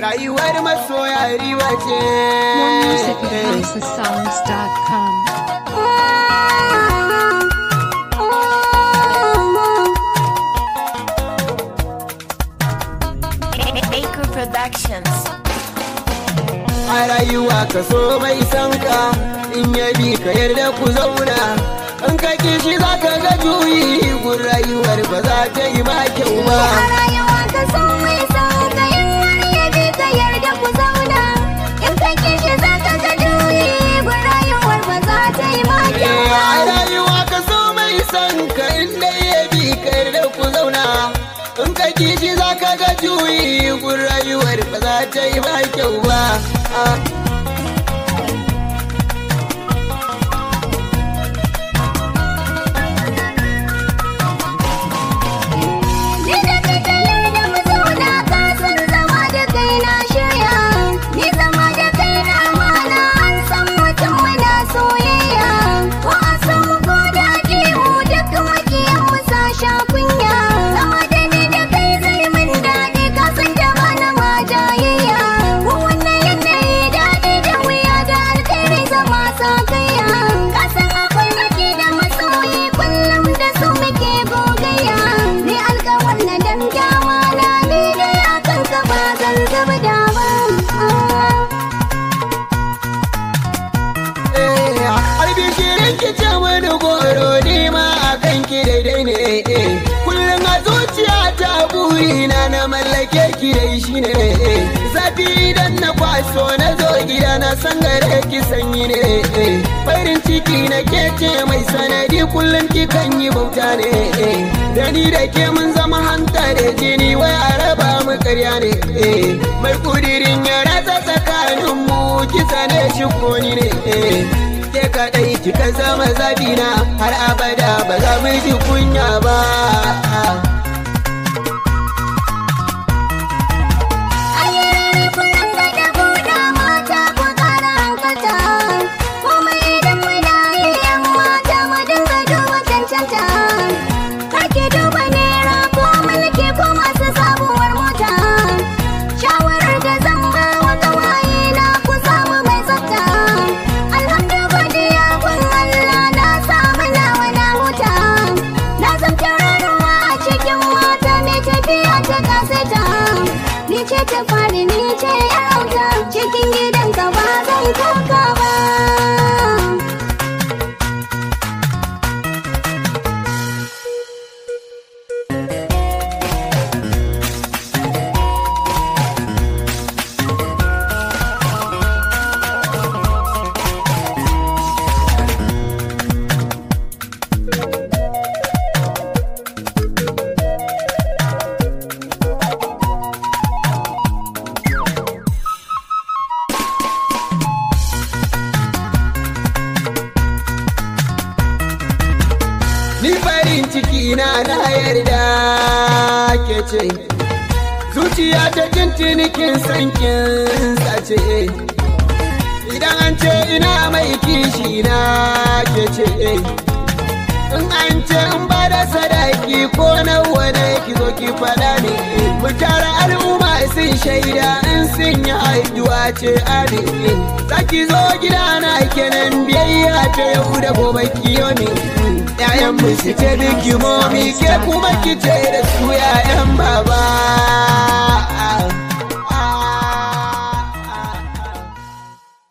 rayuwar masoya riba ce More music at houseofsongs.com. Baker Productions. a rayuwa ka so mai san ka in ya bi ka yarda ku zauna in ka kishi za ka ga juyi gun rayuwar ba za ta yi ma kyau ba A rayuwa ka so mai sauka in har ya bi ka yarda ku zauna in ka kishi za ka ga juyi gun rayuwar ba za ta yi ma kyau Eh, ba. a rayuwa ka so mai san ka in dai ya bi ka yarda ku zauna in ka kishi za ka ga juyi gun rayuwar ba za ta yi ma kyau ba Ah. Ni da kai ka yarda mu zauna ka san zama da kai na shirya ni zama da kai na amana an san mutum muna soyayya ko a san mu ko da mu duk makiyan mu sa sha kunya zama da ni da kai zai min daɗi ka san da bana ma jayayya ko wannan yanayi daɗi da wuya da alkhairi zama sa kaiya ka san akwai nake da masoyi kullum da su muke gogayya ni alkawar na dan kyawa na ni dai akan ka ba zan zuba da ba albishirin ki ce wani goro ni ma a kan ki daidai ne eh. kullum a zuciya ta burina na mallake ki dai shi ne eh. zafi idan na kwaso na zo gida na san gare ki sanyi ne eh. farin ciki na ke ce mai sanadi kullum ki kan yi bauta ne eh. da ni da ke mun zama hanta da jini wai a raba mu karya ne eh. mai kudirin ya ratsa tsakanin mu kisa ne shi ko ni ne eh. ke kaɗai kika zama zabina har abada ba za mu ji kunya ba. ayyana kullum da da buɗa mata ku ƙara hankalta komai idan muna yi yan mata mu dinga duba cancanta kake duba naira ko mulki ko masu sabuwar mota shawarar da zan ba wa gawaye na ku samu mai tsafta alhamdu godiya kun Allah na samu nawa na huta na zamta raruwa a cikin mata mai tafiya ta kasaita ni ce ta fari ni ce ya auta cikin gidan ka ba zan koka ba Ni farin ciki na na yarda ke ce, zuciya ta jin kin san kin sace. Idan an ce ina mai kishi na ke ce, in an ce in ba da sadaki ko nawa ne ki zo ki faɗa ne. Mu tara al'umma sun shaida in sun yi haihuwa ce amin. Zaki zo gidana kenan biyayya ta yau da gobe kiyo ne. ‘Ya'yan mu su ce biki momi ke kuma ki ce da su ‘ya'yan baba.